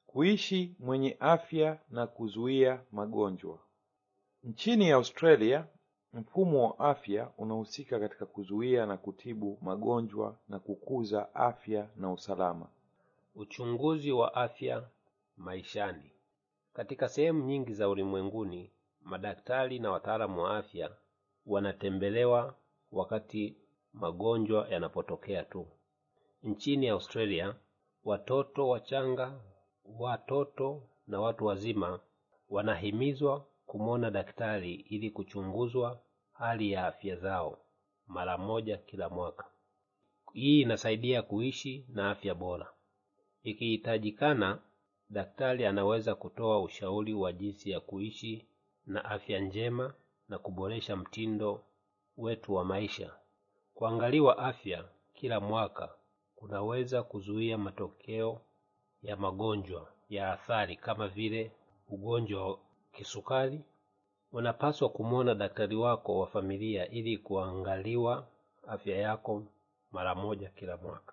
Kuishi mwenye afya na kuzuia magonjwa. Nchini Australia, mfumo wa afya unahusika katika kuzuia na kutibu magonjwa na kukuza afya na usalama. Uchunguzi wa afya maishani. Katika sehemu nyingi za ulimwenguni, madaktari na wataalamu wa afya wanatembelewa wakati magonjwa yanapotokea tu. Nchini Australia, watoto wachanga, watoto na watu wazima wanahimizwa kumwona daktari ili kuchunguzwa hali ya afya zao mara moja kila mwaka. Hii inasaidia kuishi na afya bora. Ikihitajikana, daktari anaweza kutoa ushauri wa jinsi ya kuishi na afya njema na kuboresha mtindo wetu wa maisha. Kuangaliwa afya kila mwaka kunaweza kuzuia matokeo ya magonjwa ya athari kama vile ugonjwa wa kisukari. Unapaswa kumwona daktari wako wa familia ili kuangaliwa afya yako mara moja kila mwaka.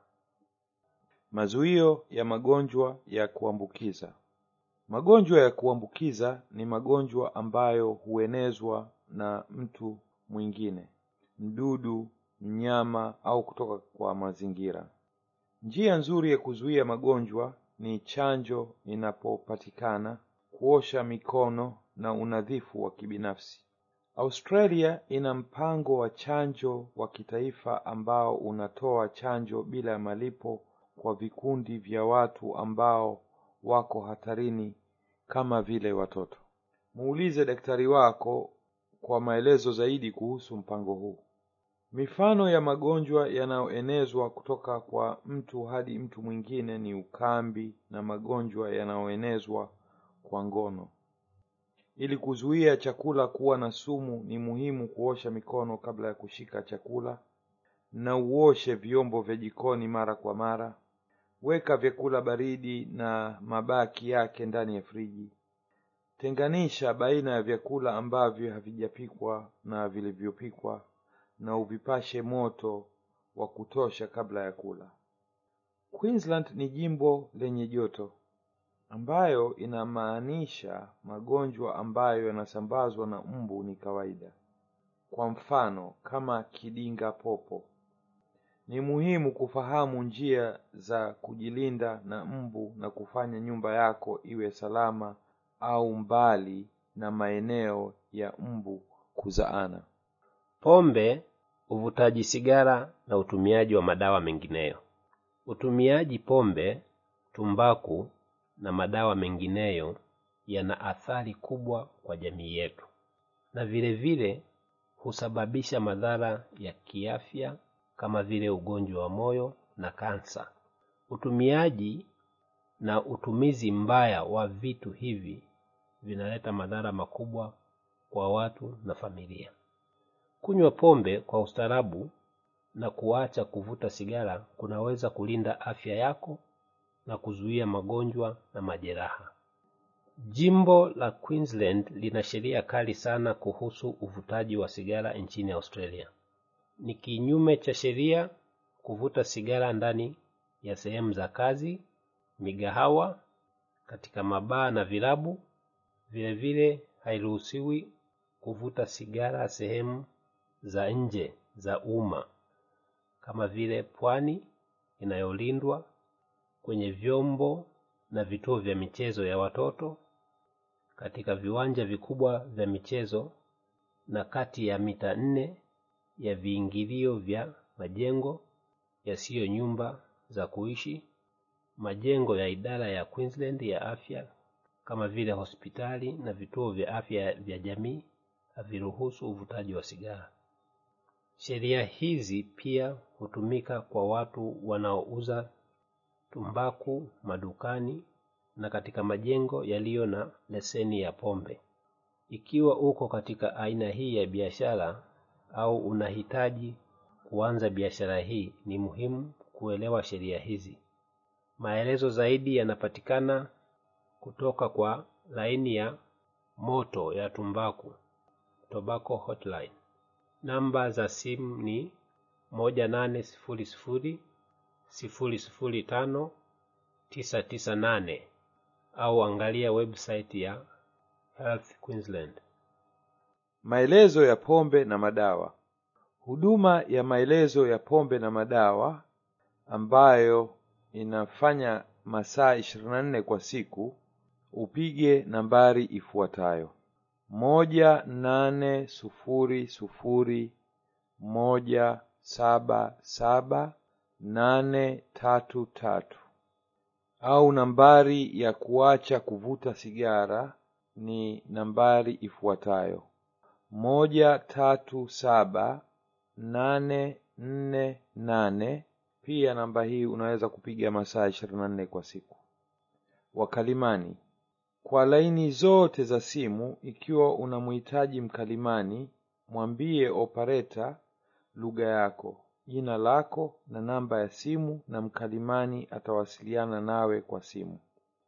Mazuio ya magonjwa ya kuambukiza. Magonjwa ya kuambukiza ni magonjwa ambayo huenezwa na mtu mwingine, mdudu, mnyama au kutoka kwa mazingira. Njia nzuri ya kuzuia magonjwa ni chanjo inapopatikana, kuosha mikono na unadhifu wa kibinafsi. Australia ina mpango wa chanjo wa kitaifa ambao unatoa chanjo bila ya malipo kwa vikundi vya watu ambao wako hatarini kama vile watoto. Muulize daktari wako kwa maelezo zaidi kuhusu mpango huu. Mifano ya magonjwa yanayoenezwa kutoka kwa mtu hadi mtu mwingine ni ukambi na magonjwa yanayoenezwa kwa ngono. Ili kuzuia chakula kuwa na sumu, ni muhimu kuosha mikono kabla ya kushika chakula na uoshe vyombo vya jikoni mara kwa mara. Weka vyakula baridi na mabaki yake ndani ya friji. Tenganisha baina ya vyakula ambavyo havijapikwa na vilivyopikwa na uvipashe moto wa kutosha kabla ya kula. Queensland ni jimbo lenye joto ambayo inamaanisha magonjwa ambayo yanasambazwa na mbu ni kawaida. Kwa mfano, kama kidinga popo. Ni muhimu kufahamu njia za kujilinda na mbu na kufanya nyumba yako iwe salama au mbali na maeneo ya mbu kuzaana. Pombe, uvutaji sigara na utumiaji wa madawa mengineyo. Utumiaji pombe, tumbaku na madawa mengineyo yana athari kubwa kwa jamii yetu, na vile vile husababisha madhara ya kiafya kama vile ugonjwa wa moyo na kansa. Utumiaji na utumizi mbaya wa vitu hivi vinaleta madhara makubwa kwa watu na familia. Kunywa pombe kwa ustaarabu na kuacha kuvuta sigara kunaweza kulinda afya yako na kuzuia magonjwa na majeraha. Jimbo la Queensland lina sheria kali sana kuhusu uvutaji wa sigara nchini Australia. Ni kinyume cha sheria kuvuta sigara ndani ya sehemu za kazi, migahawa, katika mabaa na vilabu. Vile vile hairuhusiwi kuvuta sigara sehemu za nje za umma kama vile pwani inayolindwa, kwenye vyombo na vituo vya michezo ya watoto, katika viwanja vikubwa vya michezo na kati ya mita nne ya viingilio vya majengo yasiyo nyumba za kuishi. Majengo ya idara ya Queensland ya afya kama vile hospitali na vituo vya afya vya jamii haviruhusu uvutaji wa sigara. Sheria hizi pia hutumika kwa watu wanaouza tumbaku madukani na katika majengo yaliyo na leseni ya pombe. Ikiwa uko katika aina hii ya biashara au unahitaji kuanza biashara hii, ni muhimu kuelewa sheria hizi. Maelezo zaidi yanapatikana kutoka kwa laini ya moto ya tumbaku, Tobacco Hotline. Namba za simu ni moja nane sifuri sifuri sifuri sifuri tano tisa tisa nane au angalia website ya Health Queensland. Maelezo ya pombe na madawa. Huduma ya maelezo ya pombe na madawa ambayo inafanya masaa 24 kwa siku, upige nambari ifuatayo: moja nane sufuri sufuri moja saba saba nane tatu tatu au nambari ya kuacha kuvuta sigara ni nambari ifuatayo moja tatu saba nane nne nane. Pia namba hii unaweza kupiga masaa ishirini na nne kwa siku. Wakalimani kwa laini zote za simu. Ikiwa unamhitaji mkalimani, mwambie opareta lugha yako, jina lako na namba ya simu, na mkalimani atawasiliana nawe kwa simu.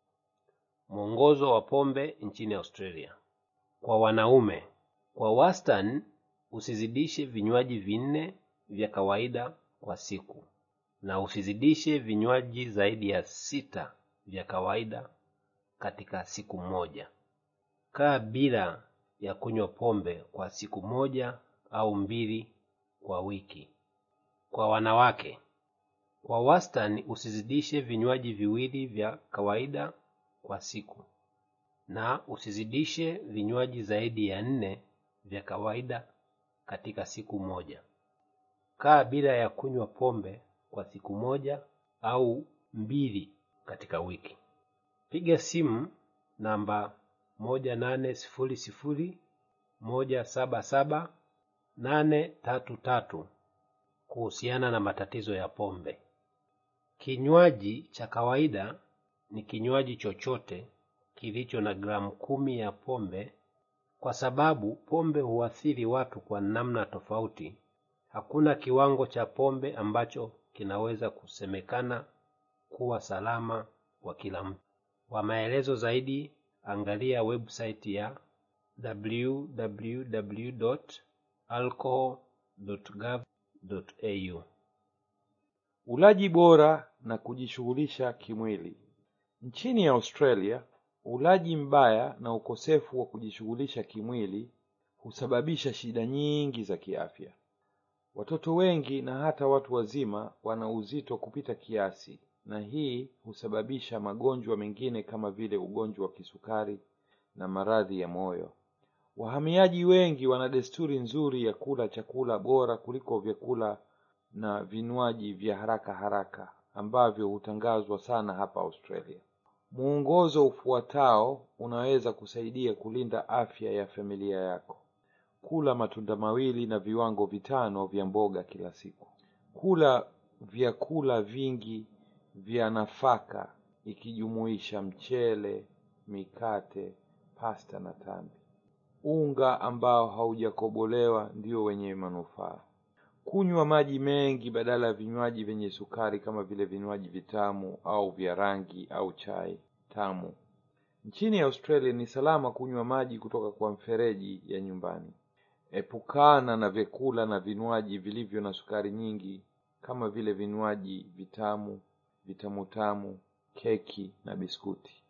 Mwongozo wa pombe nchini Australia. Kwa wanaume, kwa wastani usizidishe vinywaji vinne vya kawaida kwa siku na usizidishe vinywaji zaidi ya sita vya kawaida katika siku moja. Kaa bila ya kunywa pombe kwa siku moja au mbili kwa wiki. Kwa wanawake, kwa wastani usizidishe vinywaji viwili vya kawaida kwa siku na usizidishe vinywaji zaidi ya nne vya kawaida katika siku moja. Kaa bila ya kunywa pombe kwa siku moja au mbili katika wiki. Piga simu namba moja nane sifuri sifuri moja saba saba nane tatu tatu kuhusiana na matatizo ya pombe. Kinywaji cha kawaida ni kinywaji chochote kilicho na gramu kumi ya pombe. Kwa sababu pombe huathiri watu kwa namna tofauti, hakuna kiwango cha pombe ambacho kinaweza kusemekana kuwa salama kwa kila mtu. Kwa maelezo zaidi, angalia website ya www.alcohol.gov.au. Ulaji bora na kujishughulisha kimwili. Nchini Australia, ulaji mbaya na ukosefu wa kujishughulisha kimwili husababisha shida nyingi za kiafya. Watoto wengi na hata watu wazima wana uzito kupita kiasi, na hii husababisha magonjwa mengine kama vile ugonjwa wa kisukari na maradhi ya moyo. Wahamiaji wengi wana desturi nzuri ya kula chakula bora kuliko vyakula na vinywaji vya haraka haraka ambavyo hutangazwa sana hapa Australia. Muongozo ufuatao unaweza kusaidia kulinda afya ya familia yako. Kula matunda mawili na viwango vitano vya mboga kila siku. Kula vyakula vingi vya nafaka ikijumuisha mchele, mikate, pasta na tambi. Unga ambao haujakobolewa ndio wenye manufaa. Kunywa maji mengi badala ya vinywaji vyenye sukari kama vile vinywaji vitamu au vya rangi au chai tamu. Nchini Australia ni salama kunywa maji kutoka kwa mfereji ya nyumbani. Epukana na vyakula na vinywaji vilivyo na sukari nyingi kama vile vinywaji vitamu, vitamutamu, keki na biskuti.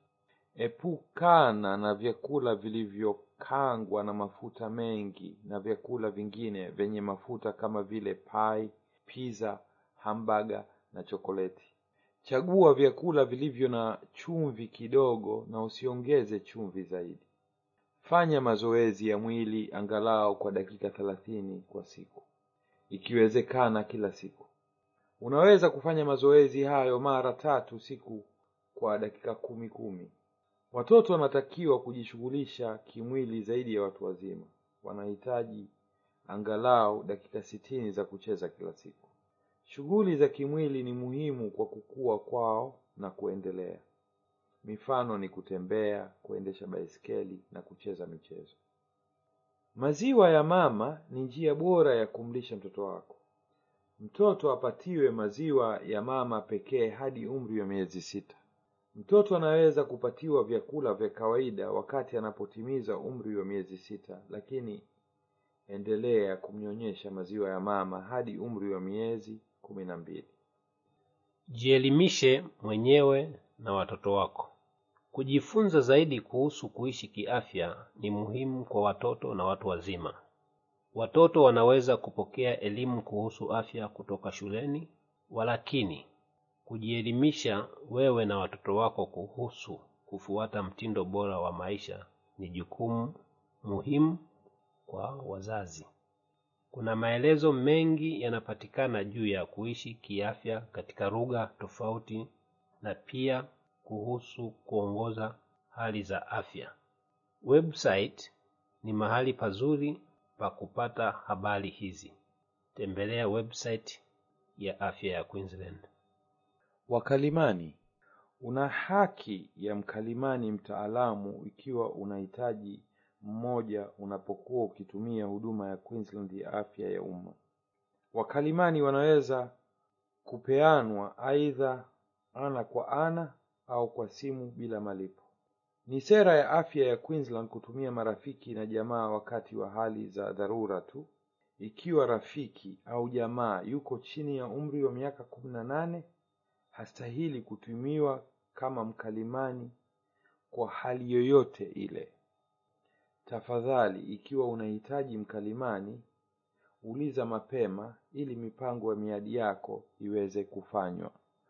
Epukana na vyakula vilivyokangwa na mafuta mengi na vyakula vingine vyenye mafuta kama vile pai, pizza, hamburger na chokoleti. Chagua vyakula vilivyo na chumvi kidogo na usiongeze chumvi zaidi. Fanya mazoezi ya mwili angalau kwa dakika thelathini kwa siku, ikiwezekana kila siku. Unaweza kufanya mazoezi hayo mara tatu siku kwa dakika kumi kumi. Watoto wanatakiwa kujishughulisha kimwili zaidi ya watu wazima. Wanahitaji angalau dakika sitini za kucheza kila siku. Shughuli za kimwili ni muhimu kwa kukua kwao na kuendelea. Mifano ni kutembea, kuendesha baiskeli na kucheza michezo. Maziwa ya mama ni njia bora ya kumlisha mtoto wako. Mtoto apatiwe maziwa ya mama pekee hadi umri wa miezi sita. Mtoto anaweza kupatiwa vyakula vya kawaida wakati anapotimiza umri wa miezi sita, lakini endelea kumnyonyesha maziwa ya mama hadi umri wa miezi kumi na mbili. Jielimishe mwenyewe na watoto wako. Kujifunza zaidi kuhusu kuishi kiafya ni muhimu kwa watoto na watu wazima. Watoto wanaweza kupokea elimu kuhusu afya kutoka shuleni, walakini kujielimisha wewe na watoto wako kuhusu kufuata mtindo bora wa maisha ni jukumu muhimu kwa wazazi. Kuna maelezo mengi yanapatikana juu ya kuishi kiafya katika lugha tofauti na pia kuhusu kuongoza hali za afya. Website ni mahali pazuri pa kupata habari hizi. Tembelea website ya afya ya Queensland. Wakalimani. Una haki ya mkalimani mtaalamu ikiwa unahitaji mmoja unapokuwa ukitumia huduma ya Queensland ya afya ya umma. Wakalimani wanaweza kupeanwa aidha ana kwa ana au kwa simu bila malipo. Ni sera ya afya ya Queensland kutumia marafiki na jamaa wakati wa hali za dharura tu. Ikiwa rafiki au jamaa yuko chini ya umri wa miaka kumi na nane, hastahili kutumiwa kama mkalimani kwa hali yoyote ile. Tafadhali, ikiwa unahitaji mkalimani, uliza mapema ili mipango ya miadi yako iweze kufanywa.